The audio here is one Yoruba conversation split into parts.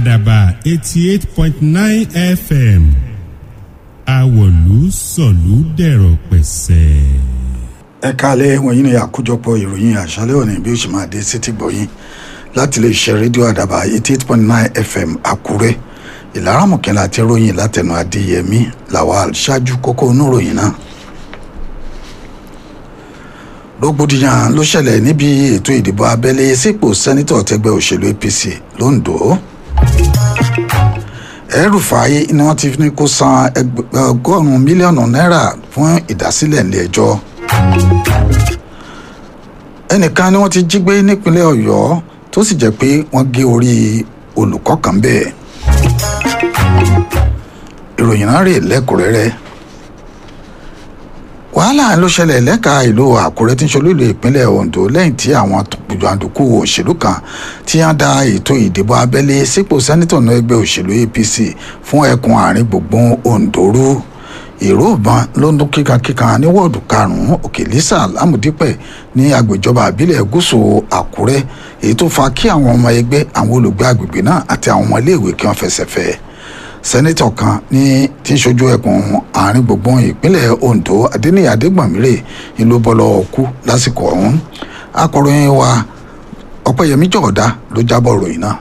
àdàbà eighty eight point nine fm àwọ̀lú sọ̀lú dẹ̀rọ̀ pẹ̀sẹ̀. ẹ káalẹ́ wọ̀nyí ni àkójọpọ̀ ìròyìn àṣálẹ́ òní bí ó ṣe máa dé sétí gbọ̀yìn láti lè ṣe rédíò àdàbà eighty eight point nine fm àkúrẹ́ ìlàrámọ̀kẹ́lá àti ròyìn látẹnu adéyẹmí lawal ṣáájú kókó oníròyìn náà rògbòdìyàn ló ṣẹlẹ̀ níbi ètò ìdìbò abẹ́lé sípò sẹ́nitọ̀ tẹgbẹ́ òṣèlú apc londo ẹrùfààyè ni wọ́n ti ní kó san ọgọ́rùn-ún mílíọ̀nù náírà fún ìdásílẹ̀ ilé ẹjọ́ ẹnìkan ni wọ́n ti jí gbé nípínlẹ̀ ọ̀yọ́ tó sì jẹ́ pé wọ́n gé orí olùkọ́ kan bẹ́ẹ̀ ìròyìn náà rè lẹ́kùnrẹ́rẹ́ wàhálà ló ṣẹlẹ̀ lẹ́ka ìlú àkúrẹ́ tí ń ṣolúlù ìpínlẹ̀ ondo lẹ́yìn tí àwọn jàǹdùkú òṣèlú kan tí wọ́n da ètò ìdìbò abẹ́lé sípò sẹ́nitọ̀ náà ẹgbẹ́ òṣèlú apc fún ẹkùn àárín gbùngbùn ondo rú ìró ìbọn ló ń dún kíkankíkan ní wọ́ọ̀dù karùn-ún òkèlísà lámùdípẹ̀ ní agbèjọba àbílẹ̀ gúúsù àkúrẹ́ èyí tó fa kí àwọn ọmọ ẹgbẹ́ àwọn olùgbé agbègbè náà àti àwọn ọmọ iléèwé kí wọ́n fẹsẹ̀ fẹ́ sẹ́nitọ̀ kan ní tí ń ṣojú ẹkùn àárín gbùngbùn ìpínlẹ̀ ondo adéníyà adégbọ̀nmírè ìlú bọ́lọ̀ kú lásìkò ọ̀hún akọ̀ròyìn wa ọ̀pẹ̀yẹmí jọ̀ọ́dá ló jábọ̀ ròyìn náà.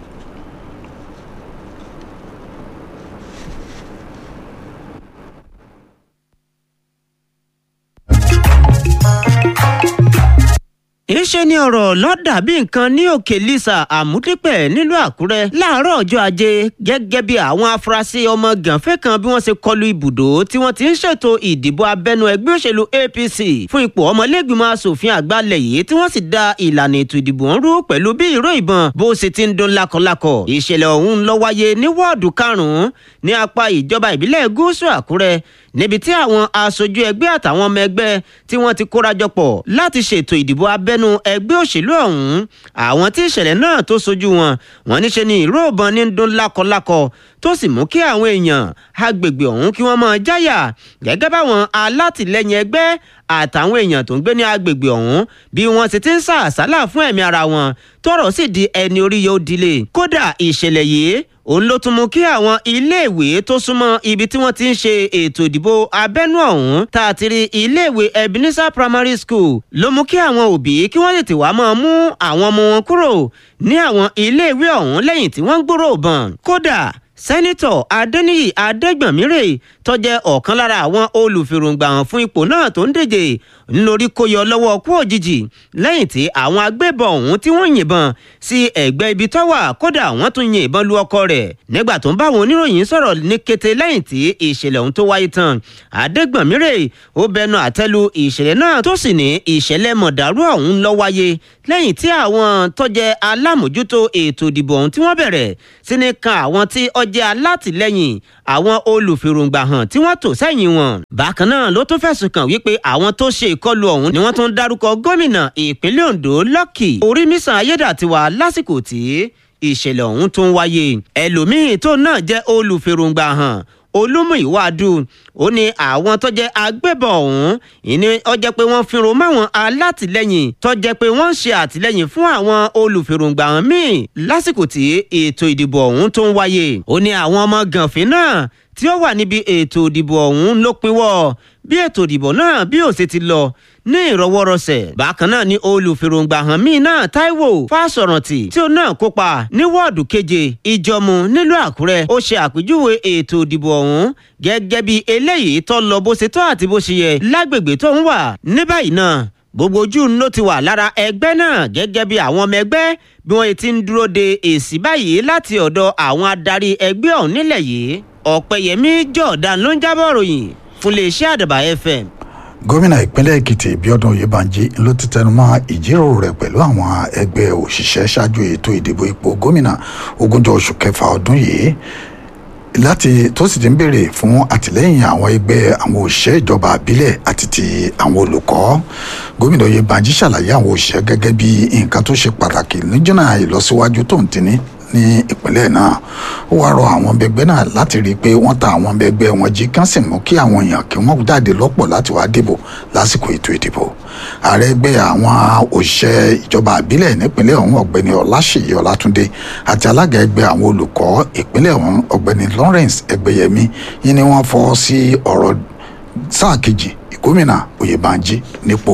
ìṣe ni ọ̀rọ̀ lọ́dà bí nǹkan ní òkè lisa àmúdípẹ̀ nílùú àkúrẹ́ láàárọ̀ ọjọ́ ajé gẹ́gẹ́ bí àwọn afurasí ọmọ gànfẹ́ kan bí wọ́n ṣe kọlu ibùdó tí wọ́n ti ń ṣètò ìdìbò abẹ́nú ẹgbẹ́ òṣèlú apc fún ipò ọmọlẹ́gbìmọ̀ asòfin àgbàlẹ̀ yìí tí wọ́n sì da ìlànà ètò ìdìbò ń rú pẹ̀lú bí ìró ìbọn bó ṣe ti ń dún lákọlákọ ìṣẹ̀lẹ̀ ọ̀hún ló wáyé ní wọ́ọ̀dù karùn-ún ní apá ìjọba ìbílẹ̀ gúúsù àkúrẹ́ níbi tí àwọn aṣojú ẹgbẹ́ àtàwọn ọmọ ẹgbẹ́ tí wọ́n ti kórajọ pọ̀ láti ṣètò ìdìbò abẹ́nú ẹgbẹ́ òṣèlú ọ̀hún àwọn tí ìṣẹ̀lẹ̀ náà tó sojú wọn wọn níṣe ni ìró ìbọn ní ń dún lákọlákọ tó sì mú kí àwọn èèyàn agbègbè ọ̀hún kí wọ́n máa jáyà gẹ́gẹ́ báwọn alátìlẹyìn ẹgbẹ́ àtàwọn èèyàn tó ń gbé ní agbègbè ọ̀hún bí wọ́n ti ti ń sá àsálà fún ẹ̀mí ara wọn tọ́rọ̀ sì di ẹni orí yóò dilé kódà ìṣẹ̀lẹ̀ yìí òun ló tún mú kí àwọn iléèwé tó súnmọ́ ibi tí wọ́n ti ń ṣe ètò ìdìbò abẹ́nú ọ̀hún tá a ti rí iléèwé ebenezer primary school ló mú kí àwọn òbí kí wọ́n tètè wá máa mú àwọn ọmọ wọn kúrò ní àwọn iléèwé ọ̀hún lẹ́yìn tí wọ́n gbúrò bọ̀n kódà sẹ́nitọ̀ adẹ́niyì adẹ́gbọ̀nmírè tó jẹ́ ọ̀kan lára àwọn olùfèròǹgbà hàn fún ipò náà tó ń díje ńlórí kó yọ lọ́wọ́ kú òjijì lẹ́yìn tí àwọn agbébọn ọ̀hún tí wọ́n yìnbọn sí ẹ̀gbẹ́ ibi tó wà kódà wọ́n tún yin ìbọn lu ọkọ rẹ̀ nígbà tó ń bá àwọn oníròyìn sọ̀rọ̀ ní kété lẹ́yìn tí ìṣẹ̀lẹ̀ ọ̀hún tó wáyé tán adẹ́gbọ̀nmírè ó bẹnu àtẹ́lu ìṣẹ̀lẹ̀ náà tó sì ní ìṣẹ̀lẹ̀ mọ̀dàrú ọ̀hún lọ wáyé lẹ́yìn tí àwọn tó jẹ́ alámòjútó ètò ìdìbò ọ̀hún tí wọ́n bẹ̀rẹ̀ sí ní kan àwọn tí ó jẹ́ alátìlẹ́yìn àwọn olùfèròǹgbà hàn tí wọ́n tò sẹ́yìn wọn. bákan náà ló tún fẹ̀sùn kàn wípé àwọn tó ṣe ìkọlù ọ̀hún ni wọ́n tún dárúkọ gómìnà ìpínlẹ̀ ondo lọ́kì orímísàn ayédàtiwa lásìkò tí ìṣẹ̀lẹ̀ ọ̀hún tún wáyé. ẹlòmíín tó náà jẹ́ olùfèròǹgbà hàn olúmúìwádù ó ní àwọn tó jẹ́ agbébọn ọ̀hún ìní ọjọ́ pé wọ́n fìrùn máwọn alátìlẹ́yìn tó jẹ́ pé wọ́n ń ṣe àtìlẹ́yìn fún àwọn olùfèròǹgbà hàn míì lásìkò tí ètò ìdìbò ọ̀hún tó ń wáyé ó ní àwọn ọmọ gànfin náà tí ó wà níbi ètò ìdìbò ọ̀hún ló pinwọ́ bí ètò ìdìbò náà bí ó ṣe ti lọ ní ìrọwọ́rọsẹ̀ bákan náà ni olùfèròǹgbà hàn míì náà taiwo fásọ̀rántì tí ó náà kópa ní wọ́ọ̀dù keje ìjọmù nílùú àkúrẹ́ ó ṣe àpèjúwe ètò ìdìbò ọ̀hún gẹ́gẹ́ bí eléyìí tó lọ bó ṣe tọ́ àti bó ṣe yẹ lágbègbè tó ń wà ní báyìí náà gbogbo ojú ló ti wà lára ẹgbẹ́ náà gẹ́gẹ́ bí àwọn ọmọ ẹgbẹ́ bí wọ́n ti ń dúró de èsì báyìí láti ọ̀dọ̀ àwọn adarí ẹgbẹ́ ọ̀hún nílẹ̀ yìí ọ̀pẹ̀yẹmí jọ̀ọ̀dán ló ń jábọ̀ ròyìn fún iléeṣẹ́ àdàbà fm gómìnà ìpínlẹ̀ èkìtì bíọ́dún oyèbánjí ló ti tẹnumọ́ ìjíròrò rẹ̀ pẹ̀lú àwọn ẹgbẹ́ òṣìṣẹ́ ṣáájú ètò ìdìbò ipò gómìnà ogúnjọ́ oṣù kẹfà ọdún yìí láti tó sì ti ń béèrè fún àtìlẹ́yìn àwọn ẹgbẹ́ àwọn òṣìṣẹ́ ìjọba àbílẹ̀ àti ti àwọn olùkọ́ gómìnà oyèbánjí ṣàlàyé àwọn òṣìṣẹ́ gẹ́gẹ́ bí nǹkan tó ṣe pàtàkì níjọ́nà ìlọsíwájú tó ń tini ní ìpínlẹ̀ náà ó wáá rọ àwọn ọmọ ẹgbẹ́ náà láti rí i pé wọ́n ta àwọn ọmọ ẹgbẹ́ wọn jí kán sì mú kí àwọn èèyàn kí wọ́n jáde lọ́pọ̀ láti wá dìbò lásìkò ètò ìdìbò ààrẹ ẹgbẹ́ àwọn òṣìṣẹ́ ìjọba àbílẹ̀ nípínlẹ̀ ọ̀hún ọ̀gbẹ́ni ọláṣèyí ọlátúndé àti alága ẹgbẹ́ àwọn olùkọ́ ìpínlẹ̀ ọ̀hún ọ̀gbẹ́ni lawrence ẹgbẹ́yẹmí yìí ni wọ́n fọ́ sí ọ̀rọ̀ sáà kejì ìgómìnà oyèbánjí nípò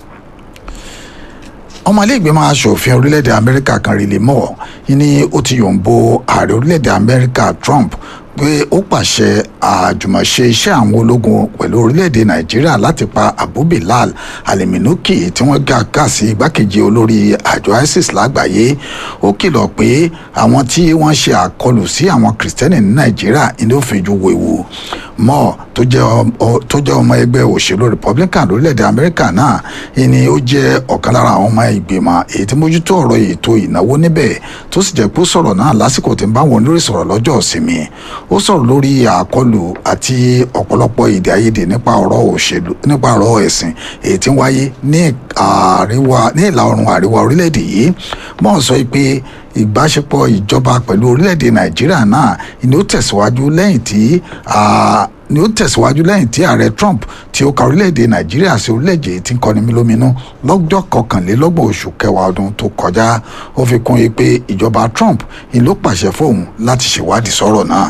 ọmọlẹ́gbẹ̀mọ asòfin orílẹ̀-èdè amẹ́ríkà kan rí lè mọ̀ ní ó ti yòǹbo ààrẹ orílẹ̀-èdè amẹ́ríkà trump pé ó pàṣẹ àjùmọ̀ṣe iṣẹ́ àwọn ológun pẹ̀lú orílẹ̀-èdè nàìjíríà láti pa abu bilal aliminuki tí wọ́n gà ká sí igbákejì olórí àjọ isis lágbàáyé ó kìlọ̀ pé àwọn tí wọ́n ṣe àkọlù sí àwọn kìrìsìtẹ́nì ní nàìjíríà ní ó fi ju wèwu mọ́ tó jẹ́ ọmọ ẹgbẹ́ òṣèlú republican lórílẹ̀‐èdè amẹ́ríkà náà ni ó jẹ́ ọ̀kan lára àwọn ọmọ ìgbìmọ̀ èyí tí mójútó ọ̀rọ̀ ètò ìnáwó níbẹ̀ tó sì jẹ́ pé ó sọ̀rọ̀ náà lásìkò tí ń bá wọn lórí sọ̀rọ̀ lọ́jọ́ ìsinmi ó sọ̀rọ̀ lórí àkọlù àti ọ̀pọ̀lọpọ̀ èdè àìyedè nípa ọ̀rọ̀ òṣèlú nípa ọ̀rọ̀ ẹ̀sìn èyí tí ń wáyé ní àríwá ní ìlà oòrùn àríwá orílẹ̀-èdè yìí mọ́ sọ pé ìbáṣepọ̀ ìjọba pẹ̀lú orílẹ̀-èdè nàìjíríà náà ni ó tẹ̀síwájú lẹ́yìn tí ni ó tẹ̀síwájú lẹ́yìn tí ààrẹ trump tí ó ka orílẹ̀-èdè nàìjíríà sí orílẹ̀-èdè tí ń kọni mílóminú lọ́jọ́ kọkànlélọ́gbọ̀n oṣù kẹwàá ọdún tó kọjá ó fi kún un pé ìjọba trump ni ló pàṣẹ fóun láti ṣèwádìí sọ̀rọ̀ náà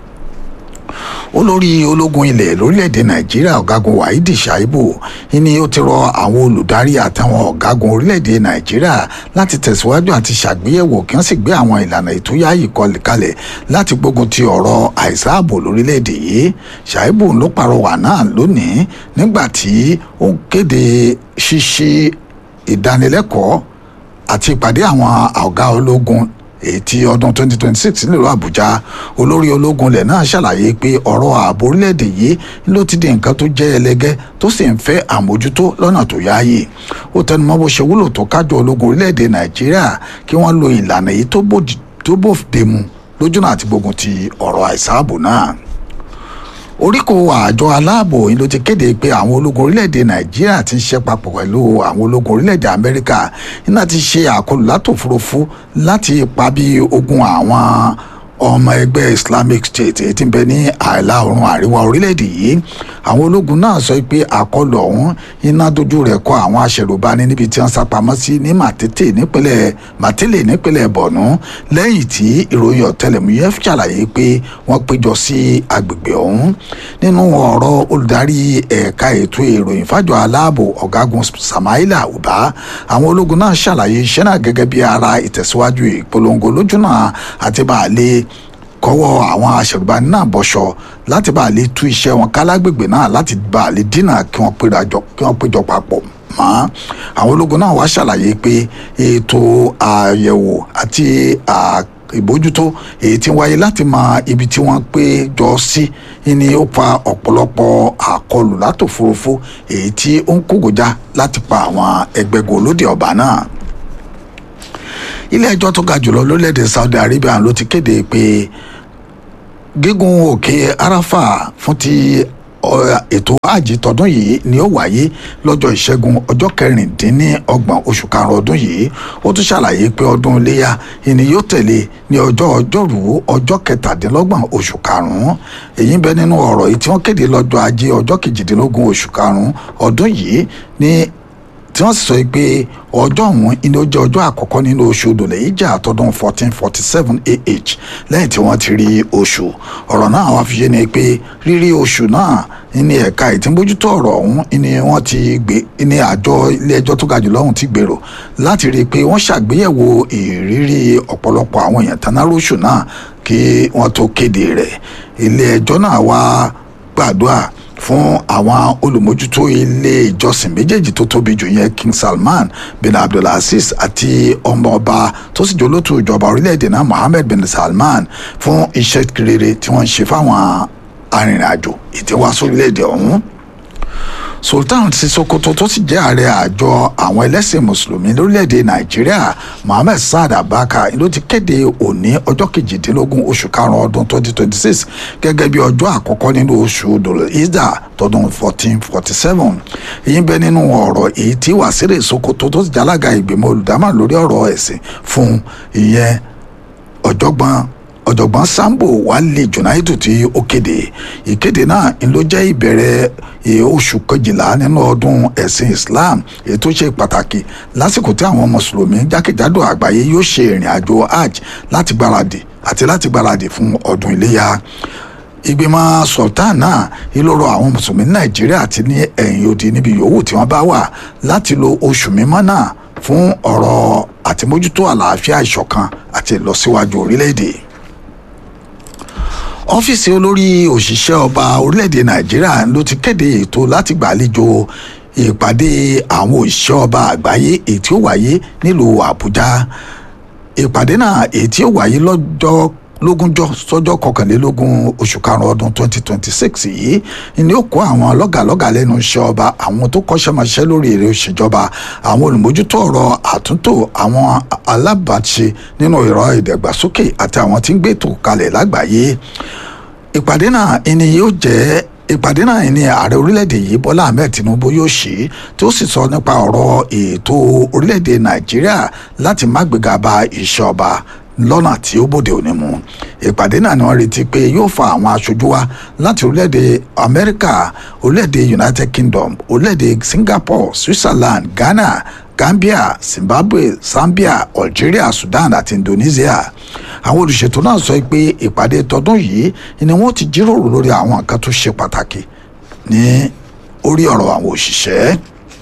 olórí ológun ilẹ̀ lórílẹ̀‐èdè nàìjíríà ọ̀gágun wahidi shaibu ni ó ti rọ àwọn olùdarí àtàwọn ọ̀gágun orílẹ̀‐èdè nàìjíríà láti tẹ̀síwájú àti ṣàgbéyẹ̀wò kí wọ́n sì gbé àwọn ìlànà ètò yáàyè kalẹ̀ láti gbógun ti ọ̀rọ̀ àìsáàbò lórílẹ̀‐èdè yìí shaibu ló pàrọwà náà lónìí nígbà tí ó kéde ṣíṣe ìdánilẹ́kọ̀ọ́ àti ìpàdé àwọn ọ̀gá ológun ètí ọdún 2026 nílùú àbújá olórí ológun ilẹ̀ náà ṣàlàyé pé ọ̀rọ̀ ààbò orílẹ̀-èdè yìí ló ti di nǹkan tó jẹ́ ẹlẹgẹ́ tó sì ń fẹ́ àmójútó lọ́nà tó yáàyè ó tẹnumọ́ bó ṣe wúlò tó kájọ ológun orílẹ̀-èdè nàìjíríà kí wọ́n lo ìlànà èyí tó bòde mu lójúnà àti gbógun ti ọ̀rọ̀ àìsáàbò náà oríkò àjọ aláàbò yìí ló ti kéde pé àwọn ológun orílẹ̀-èdè nàìjíríà ti ń ṣe papọ̀ pẹ̀lú àwọn ológun orílẹ̀-èdè amẹ́ríkà iná ti ṣe àkọlù látòfurufú láti pa bí ogun àwọn ọmọ ẹgbẹ́ islamic state èyí tí ń bẹ ní àìlà oòrùn àríwá orílẹ̀-èdè yìí àwọn ológun náà sọ pé àkọlù ọ̀hún iná dojú rẹ̀ kọ àwọn aṣèrùbáni níbi tí wọ́n sá pamọ́ sí ní màtètè nípínlẹ̀ màtèlè nípínlẹ̀ bọ̀nú lẹ́yìn tí ìròyìn ọ̀tẹlẹ̀múyẹ́ ṣàlàyé pé wọ́n péjọ sí agbègbè ọ̀hún nínú ọ̀rọ̀ olùdarí ẹ̀ka ètò ìròyìn fájọ aláàbò ọ̀gágun samaila uba àwọn ológun náà ṣàlàyé iṣẹ́ náà gẹ́gẹ́ bí ara ìtẹ̀síwájú ìpolongo lójúnà àti bàálẹ̀ kọ́wọ́ àwọn aṣèrùbáni náà bọ́ṣọ láti bá a lè tú iṣẹ́ wọn kálágbègbè náà láti bá a lè dínà kí wọ́n péjọ papọ̀ mọ́ àwọn ológun náà wá ṣàlàyé pé ètò àyẹ̀wò àti ìbójútó èyí tí ń wáyé láti mọ ibi tí wọ́n pé jọ sí ni ó fa ọ̀pọ̀lọpọ̀ àkọlù látòfurufú èyí tí ó ń kógojá láti pa àwọn ẹgbẹ́gun olóde ọba náà ilé ẹjọ́ tó ga jùlọ lórílẹ̀‐èdè Saudi Arabia ló ti kéde pé gígùn òkè Arafa fún ti ètò àjì tọdún yìí ni ó wáyé lọ́jọ́ ìṣẹ́gun ọjọ́ kẹrìndínlọ́gbọ̀n oṣù karùn-ún ọdún yìí ó tún ṣàlàyé pé ọdún iléyà ìní yóò tẹ̀lé ní ọjọ́ ọjọ́rú ọjọ́ kẹtàdínlọ́gbọ̀n oṣù karùn-ún èyí ń bẹ nínú ọ̀rọ̀ yìí tí wọ́n kéde lọ́jọ́ ajé ọjọ́ kejìdínlógún oṣù karùn-ún ọdún yìí ní tí wọ́n sì sọ pé ọjọ́ ọ̀hún ni ó jẹ́ ọjọ́ àkọ́kọ́ nínú oṣù odòlẹ̀ yìí jà àtọ́dún fourteen forty seven ah lẹ́yìn tí wọ́n ti rí oṣù ọ̀rọ̀ náà wá fi yé ni pé rírí oṣù náà ní ẹ̀ka ìtìmójútó ọ̀rọ̀ ọ̀hún ni wọ́n ti gbé ní àjọ ilé ẹjọ́ tó ga jùlọ ọ̀hún ti gbèrò láti rí i pé wọ́n ṣàgbéyẹ̀wò ìrírí ọ̀pọ̀lọpọ̀ àwọn èèyàn tanáróṣù náà kí wọ́n tó kéde rẹ̀ ilé ẹjọ́ náà wá gbàdúrà fún àwọn olùmójútó ilé ìjọsìn méjèèjì tó tóbi jù yẹn King Salman bin Abdulaziz àti ọmọọba tó sì jólótú ìjọba orílẹ̀-èdè náà Mohammed bin Salman fún iṣẹ́ rere tí wọ́n ń ṣe fáwọn arìnrìn-àjò ìtẹ́wá sórílẹ̀-èdè ọ̀hún sultan ti sokoto tó sì jẹ́ ààrẹ àjọ àwọn ẹlẹ́sìn mùsùlùmí lórílẹ̀‐èdè nàìjíríà mohammed saad abaka ló ti kéde òní ọjọ́ kejìdínlógún oṣù karùn-ún ọdún twenty twenty six gẹ́gẹ́ bí ọjọ́ àkọ́kọ́ nínú oṣù dòlíìdà tọdún fourteen forty seven èyí ń bẹ nínú ọ̀rọ̀ èyí tí wàsílẹ̀ sokoto tó sì jálága ìgbìmọ̀ olùdámọ̀ lórí ọ̀rọ̀ ẹ̀sìn fún ìyẹn ọ̀jọ̀gbọ́n ọ̀jọ̀gbọ́n sambo wálé junaidu tí ó kéde ìkéde náà ń ló jẹ́ ìbẹ̀rẹ̀ oṣù kejìlá nínú ọdún ẹ̀sìn islam èyí tó ṣe pàtàkì lásìkò tí àwọn mùsùlùmí jákèjádò àgbáyé yóò ṣe ìrìn àjò hajj láti gbáradì àti láti gbáradì fún ọdún iléyà ìgbìmọ̀ sultan náà ìlọrọ àwọn mùsùlùmí nàìjíríà àti ní ẹ̀yìn odi níbi yòówù tí wọ́n bá wà láti lo oṣù mímọ́ náà fún ọ̀rọ̀ àtìmójútó àlàáfíà ìṣọ̀kan àti ìlọsíwájú orílẹ̀-èdè ọ́fíìsì olórí òṣìṣẹ́ ọba orílẹ̀-èdè nàìjíríà ló ti kéde ètò láti gbàlejò ìpàdé àwọn òṣìṣẹ́ ọba àgbáyé èyí tí ó wáyé nílùú àbújá ìpàdé náà èyí tí ó wáyé lọ́jọ́ lógúnjọ́ sọ́jọ́ kọkànlélógún oṣù karùn-ún ọdún twenty twenty six yìí ni ó kó àwọn lọ́gàlọ́gà lẹ́nu iṣẹ́ ọba àwọn tó kọ́ṣẹ́mọṣẹ́ lórí èrè òṣèjọba àwọn olùmójútó ọ̀rọ̀ àtúntò àwọn alábàáṣe nínú ìrọ̀ ìdàgbàsókè àti àwọn tí ń gbètò kalẹ̀ lágbàáyé ìpàdé náà ni yóò jẹ́ ìpàdé náà ní ààrẹ orílẹ̀-èdè yìí bọ́lá ahmed tinubu yóò ṣe tí ó sì sọ nípa ọ̀rọ̀ ètò orílẹ̀-èdè nàìjíríà láti má gbéga bá iṣẹ́ ọba lọ́nà tí ó bòde òní mu ìpàdé náà ni wọ́n retí pé yóò fa àwọn aṣojú wa láti orílẹ̀-èdè amẹ́ríkà orílẹ̀-èdè united kingdom orílẹ̀-èdè singapore switzerland ghana gambia zimbabwe zambia algeria sudan àti indonesia àwọn olùṣètò náà sọ pé ìpàdé tọdún yìí ni wọ́n ti jíròrò lórí àwọn nǹkan tó ṣe pàtàkì ní orí ọ̀rọ̀ àwọn òṣìṣẹ́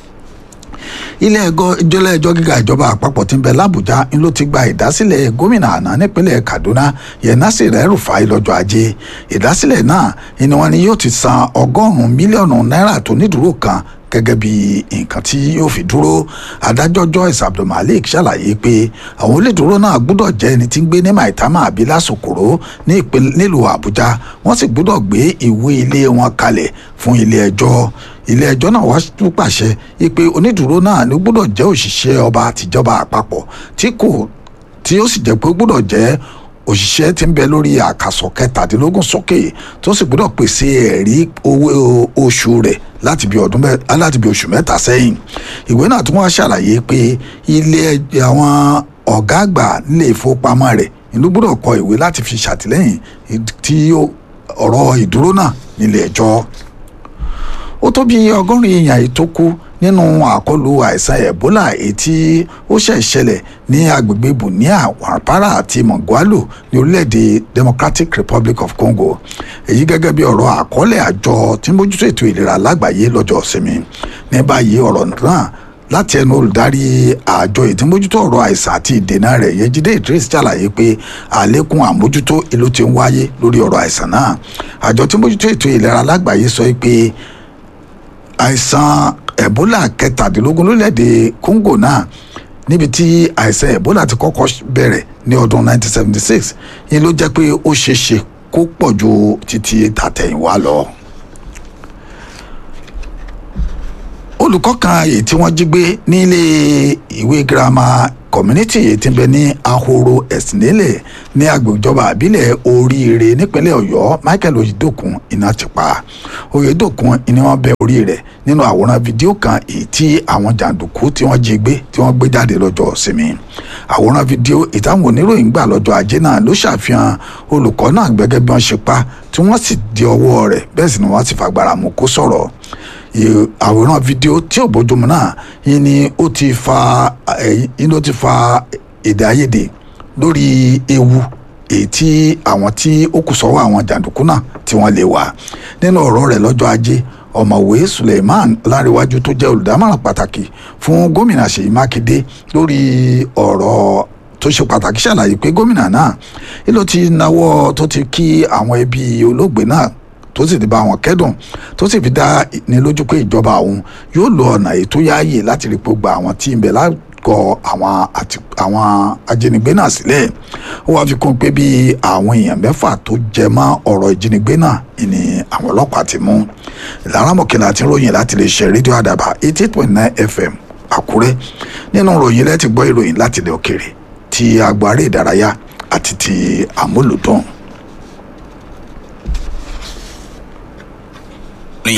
ilé ẹjọ́ ìjọlẹ ẹjọ́ gíga ìjọba àpapọ̀ tí ń bẹ lábújá ń ló ti gba ìdásílẹ̀ gómìnà àná nípínlẹ̀ kaduna yẹn Nasir El-Rufai lọ́jọ́ ajé ìdásílẹ̀ náà ni wọ́n ní yóò ti san ọgọ́rùn-ún mílíọ̀nù náírà tó nídúró kan gẹ́gẹ́ bí nǹkan tí yóò fi dúró adájọ́ Joyce Abdulmalik ṣàlàyé pé àwọn onídùúró náà gbọ́dọ̀ jẹ́ ẹni tí ń gbé ní Maitama àbí lásòkòrò nílùú Àbújá wọ́n sì gbọ́dọ̀ gbé ìwé ilé wọn kalẹ̀ fún ilé ẹjọ́ ilé ẹjọ́ náà wá tún pàṣẹ pé onídùúró náà ló gbọ́dọ̀ jẹ́ òṣìṣẹ́ ọba àtijọba àpapọ̀ tí kò tí ó sì jẹ́ pé ó gbọ́dọ̀ jẹ́ òṣìṣẹ́ tí ń bẹ lórí àkàsọ̀ kẹtàdínlógún sókè tó sì gbọ́dọ̀ pèsè ẹ̀rí owó oṣù rẹ̀ láti bí ọdún mẹ́ta láti bí oṣù mẹ́ta sẹ́yìn ìwé náà tún wá ṣàlàyé pé ilé àwọn ọ̀gá àgbà nílé ìfowópamọ́ rẹ̀ ìlú gbọ́dọ̀ kọ ìwé láti fi ṣàtìlẹ́yìn tí ọ̀rọ̀ ìdúró náà nílé ẹjọ́ ó tó bí ọgọ́rin èèyàn yìí tó kú nínú àkọlù àìsàn ebola èyí tí ó ṣẹ̀ ṣẹlẹ̀ ní agbègbè bunia wàrpara àti mongolo ní orílẹ̀-èdè democratic republic of congo èyí gẹ́gẹ́ bí ọ̀rọ̀ àkọọ́lẹ̀ àjọ tí ń mójútó ètò ìlera lágbàáyé lọ́jọ́ ìsinmi ní báyìí ọ̀rọ̀ náà láti ẹnu olùdarí àjọ ìtìmójútó ọ̀rọ̀ àìsàn àti ìdènà rẹ̀ yẹjídé idris ṣàlàyé pé àlékún àmójútó ìlú ti ń wáyé lórí ọ̀rọ̀ àìsàn náà àjọ tí mójútó ètò ìlera lágbàáyé sọ pé àìsàn ebola kẹtàdínlógún lórílẹ̀‐èdè congo náà níbi tí àìsàn ebola ti kọ́kọ́ bẹ̀rẹ̀ ní ọdún 1976 yìí ló jẹ́ pé ó ṣeé ṣe kó pọ̀ ju títí tàtẹ̀yìnwá lọ. olùkọ́ kan èyí tí wọ́n jí gbé nílé ìwé girama community èyí tí ń bẹ ní ahoro ẹ̀sìnlélẹ̀ ní agbèjọba àbílẹ̀ oríire nípínlẹ̀ ọ̀yọ́ michael oyedokun iná ti pa oyedokun ni wọ́n bẹ orí rẹ̀ nínú àwòrán fídíò kan èyí tí àwọn jàǹdùkú tí wọ́n jí gbé tí wọ́n gbé jáde lọ́jọ́ ìsinmi àwòrán fídíò ìtàwọn oníròyìn gbà lọ́jọ́ ajé náà ló ṣàfihàn olùkọ́ náà gẹ́gẹ́ bí wọ́n ṣe pa tí wọ́n sì di ọwọ́ rẹ̀ bẹ́ẹ̀ sì ni wọ́n sì fagbára mú kó sọ̀rọ̀ àwòrán fídíò tí ò bójúmu náà yìí ni ó ti fa yìí ni ó ti fa èdè àìyedè lórí ewu èyí tí àwọn tí ó kù sọ́wọ́ àwọn jàǹdùkú náà tí wọ́n lè wà nínú ọ̀rọ̀ rẹ̀ lọ́jọ́ ajé ọ̀mọ̀wé suleiman láríwájú tó jẹ́ olùdámọ̀ràn pàtàkì fún gómìnà ṣèyí mákindé lórí ọ̀rọ̀ tó ṣe pàtàkì ṣàlàyé pé gómìnà náà ló ti náwó tó ti kí àwọn ẹbí olóògbé náà tó sì ti bá wọn kẹ́dùn tó sì fi dá ní lójú pé ìjọba òun yóò lo ọ̀nà ètò yáàyè láti rí pé gba àwọn tí ń bẹ lágọ̀ọ́ àwọn àti àwọn ajínigbé náà sílẹ̀ ó wáá fi kún pé bí àwọn èèyàn mẹ́fà tó jẹ mọ́ ọ̀rọ̀ ìjínigbé náà ni àwọn ọlọ́pàá ti mú ìlànà mọ̀kìnlá àti ròyìn láti lè ṣe rédíò àdàbà eighty eight point nine fm àkúrẹ́ nínú ròyìn lẹ́tì gbọ́ ìròyìn láti ilẹ̀ òkèrè ti agbára ìdárayá àti ti àmúlùdùn. ni.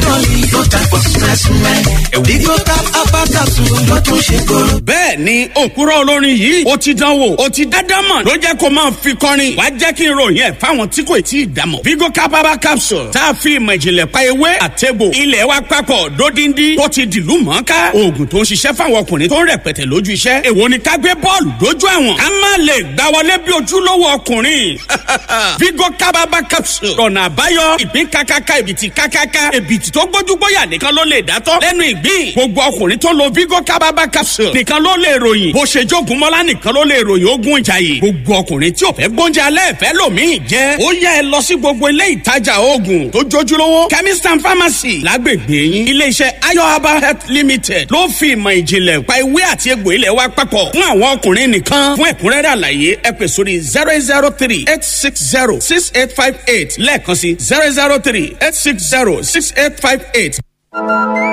bẹ́ẹ̀ ni òkúrọ̀ olórin yìí ó ti dán wò ó ti dáadáa mọ̀ ló jẹ́ kó máa fi kọrin wá jẹ́ kí n ròyìn ẹ̀ fáwọn tí kò tí ì dámọ̀. vigo capaba capsule tá a fi ìmọ̀ ìjìnlẹ̀ pa ewé àtẹ̀bò ilẹ̀ wa papọ̀ dódindi tó ti dìlú mọ́ká oògùn tó ń ṣiṣẹ́ fáwọn ọkùnrin tó ń rẹpẹtẹ lójú iṣẹ́ èwo ni ká gbé bọ́ọ̀lù dójú àwọn ká má lè gbá wọlé bí ojúlówó ọkùnrin vigo capaba capsule ọ̀nà àbáyọ ìpín kákáká ìbìtì kákáká ìbìtì tó gbójú gbóyà nìkan ló lè dátọ́ lẹ́nu ìgbín gbogbo ọkùnrin tó lo vigo capaba capsule nìkan ló lè ròyìn bó ṣe jogun mọ́lá nìkan ló lè ròyìn ogun ìjàyè gbogbo ọkùnrin tí ò fẹ́ gbóúnjẹ alẹ́ fẹ́ lòmíì jẹ́ ó yẹ ẹ lọ sí gbogbo ilé ìtajà oògùn tó jójúlówó chemist and pharmacy lágbègbè yín iléeṣẹ́ ayo herbal health limited ló fi ìmọ̀ ìjìnlẹ̀ pa ewé àti egbò ilẹ̀ wa papọ̀ fún àwọn ọkùnrin nìkan fún ẹ̀kúnrẹ́rẹ́ àlàyé ẹ pè sórí zero zero three eight six zero six eight five eight lẹ́ẹ̀kan sí zero zero three eight six zero six eight five eight.